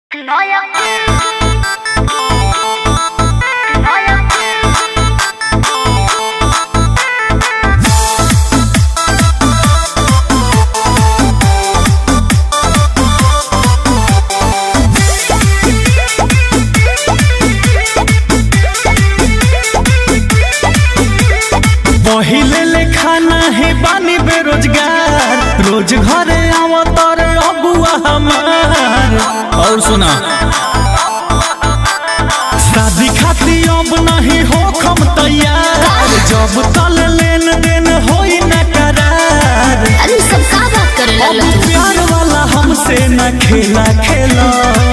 Neuer. Neuer. पहिले ले खाना है बानी बेरोजगार रोज घरे आवत और अबुआ हमार और सुना शादी खाती अब नहीं हो खम तैयार जब तल लेन देन होई न करार अरे सब का बात करे अब लल्ला तू? प्यार वाला हमसे न खेला खेला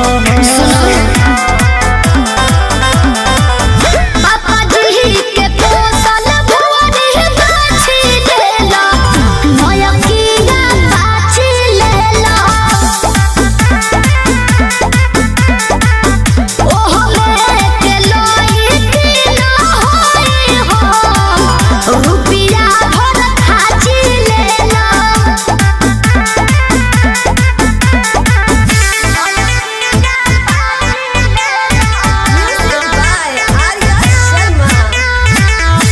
पापा जी के पोसल भुवरी बाछी लेला नया कीड़ा बाछी लेला ओहो लेके लोई किना होई हो रुपिया भर खाची लेला Music by Arya Sharma.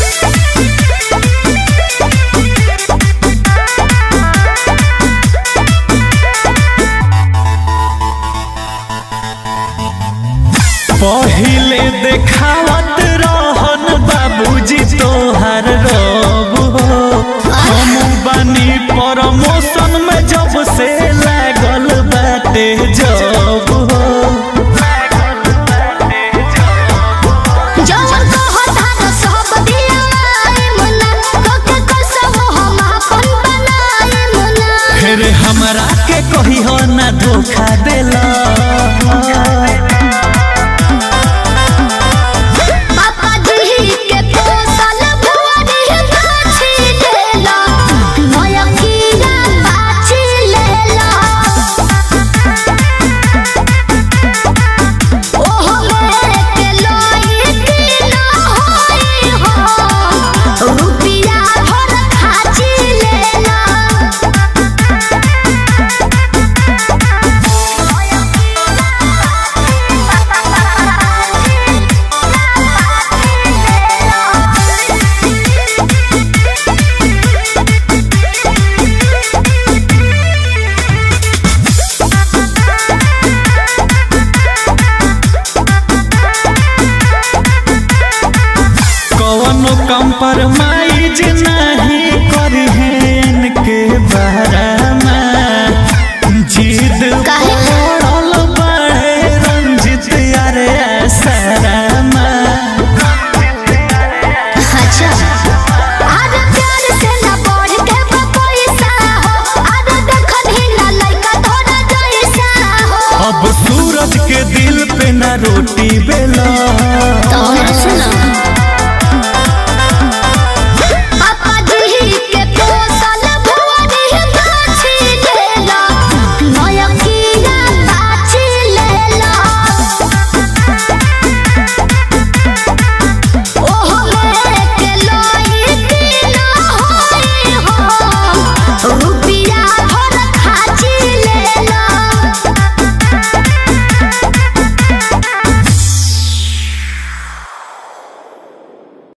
पहिले देखावत रहन बाबूजी तोहार रब हो हम बानी प्रमोशन में जब से लागल बाटे जब हो जवन कहता न सब दियाए मुन्ना कोके कसम हम अपन बनाए मुन्ना फिर हमरा के कही हो ना धोखा देला पापा जी के पोसल भुवरी बाछी लेला नया कीड़ा बाछी लेला ओहो लेके लोई किना होई हो रुपिया भर खाची लेला कवनो कंप्रोमाइज